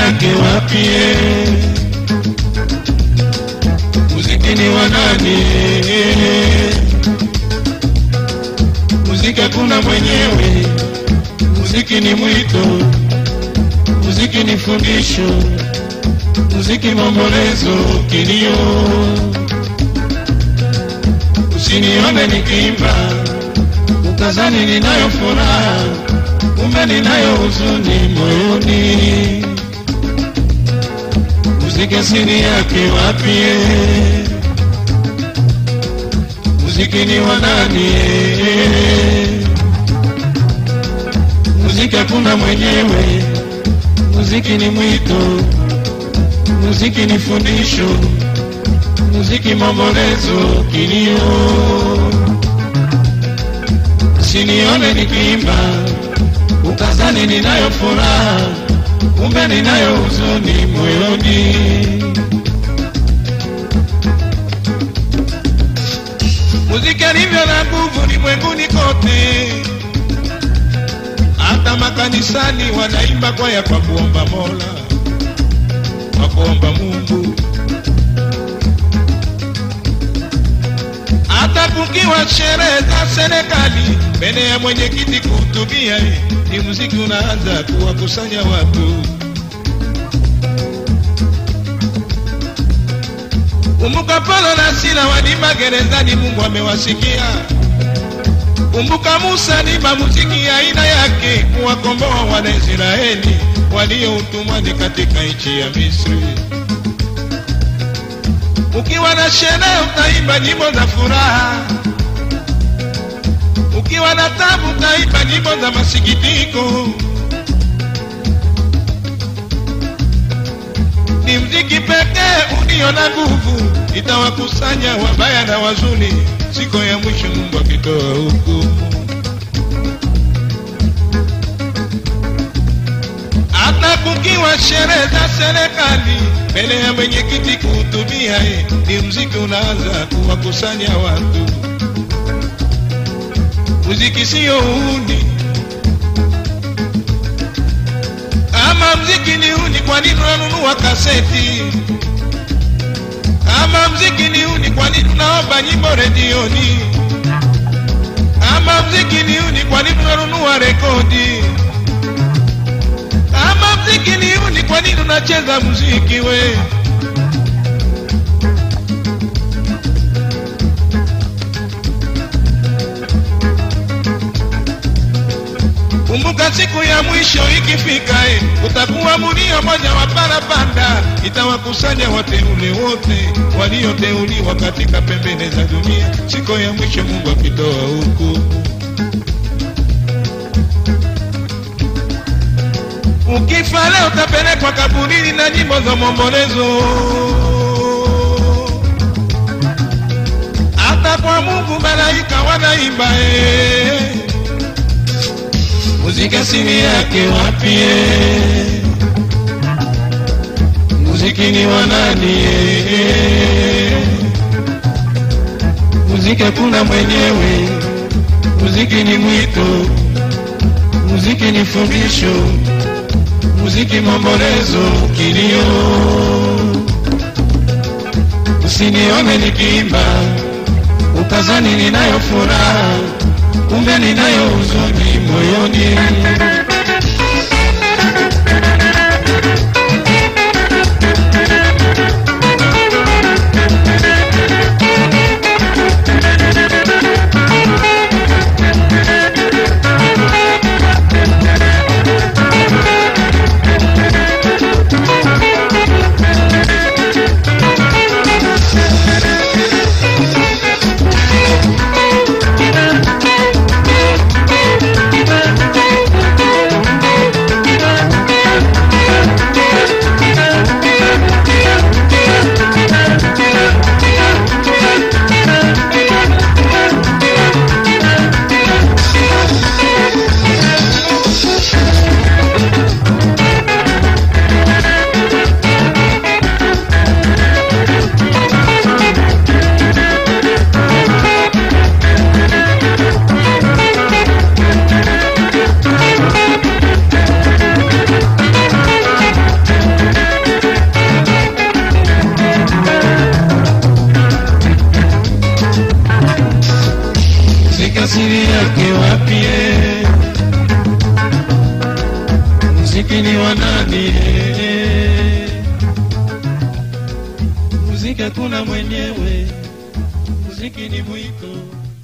yake wapie muziki ni wa nani muziki hakuna mwenyewe muziki ni mwito muziki ni fundisho muziki maombolezo kilio usinione nikiimba ukazani ninayo furaha kumbe ninayo huzuni moyoni muziki asili yake wapie muziki ni wa nani muziki hakuna mwenyewe muziki ni mwito muziki ni fundisho muziki maombolezo kilio sinione nikiimba ukazani ninayo furaha kumbe ninayo huzuni moyoni muziki alivyo na nguvu limwenguni kote hata makanisani wanaimba kwaya kwa kuomba mola kwa kuomba mungu hata kukiwa sherehe za serikali mbele ya mwenyekiti kuhutubia ni muziki unaanza kuwakusanya watu kumbuka Paulo na Sila walima gerezani, Mungu amewasikia. Kumbuka Musa alima muziki aina yake kuwakomboa Wanaisraeli walio utumwani katika nchi ya Misri. Ukiwa na sherehe utaimba nyimbo za furaha, ukiwa na tabu utaimba nyimbo za masikitiko. Ni mziki pekee ulio na nguvu, itawakusanya wabaya na wazuri, siku ya mwisho Mungu akitoa hukumu. hata kukiwa sherehe za serikali mbele ya mwenyekiti kuhutubia, eh, ni mziki unaanza kuwakusanya watu. Muziki siyo uhuni, kama mziki ni uhuni, kwa nini unanunua kaseti? Kama mziki ni uhuni, kwa nini unaomba nyimbo redioni? Kama mziki ni uhuni, kwa nini unanunua rekodi? Kama mziki ni uni, kwa nini unacheza muziki we? Kumbuka siku ya mwisho ikifika, eh, utakuwa mulio moja wa parapanda, itawakusanya wateule wote walioteuliwa katika pembeni za dunia, siku ya mwisho Mungu akitoa hukumu. Ukifa leo utapelekwa kaburini na nyimbo za maombolezo. Hata kwa Mungu malaika wanaimba eh. Muziki asili yake wapi? eh? Muziki ni wa nani? eh? Muziki hakuna mwenyewe, muziki ni mwito, muziki ni fundisho muziki maombolezo kilio usinione nikiimba ukazani ninayo furaha kumbe ninayo huzuni moyoni asili yake wapi? eh? Muziki ni wa nani? eh? Muziki hakuna mwenyewe, muziki ni mwiko.